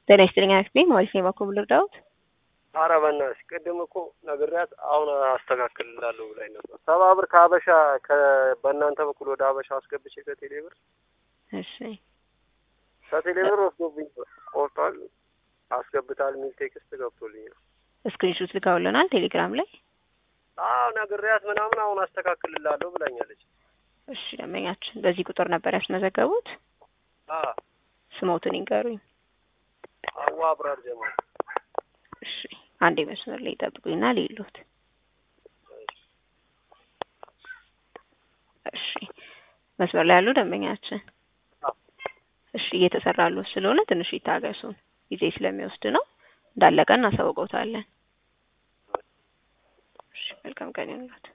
ጤና ይስጥልኝ አክስቴ ማለት ነው ባኮ ብሎ ዳውት ኧረ በእናትሽ ቅድም እኮ ነግሬያት አሁን አስተካክልላለሁ ብላኝ ነበር። ሰባ ብር ከሀበሻ በእናንተ በኩል ወደ ሀበሻ አስገብቼ ከቴሌ ብር እሺ ከቴሌ ብር ወስዶብኝ ቆርጧል አስገብታል የሚል ቴክስት ገብቶልኛል። ስክሪንሾት ልካውልናል ቴሌግራም ላይ። አዎ ነግሬያት ምናምን አሁን አስተካክልላለሁ ብላኛለች። እሺ ደንበኛችን በዚህ ቁጥር ነበር ያስመዘገቡት። አዎ ስሞትን ይንገሩኝ። አዋ አብራር ጀማል እሺ አንዴ መስመር ላይ ይጠብቁኝና ሌሎት እሺ መስመር ላይ ያሉ ደንበኛችን እሺ እየተሰራሉ ስለሆነ ትንሽ ይታገሱን፣ ጊዜ ስለሚወስድ ነው። እንዳለቀ እናሳውቀውታለን። እሺ መልካም ቀን ይሁንልዎት።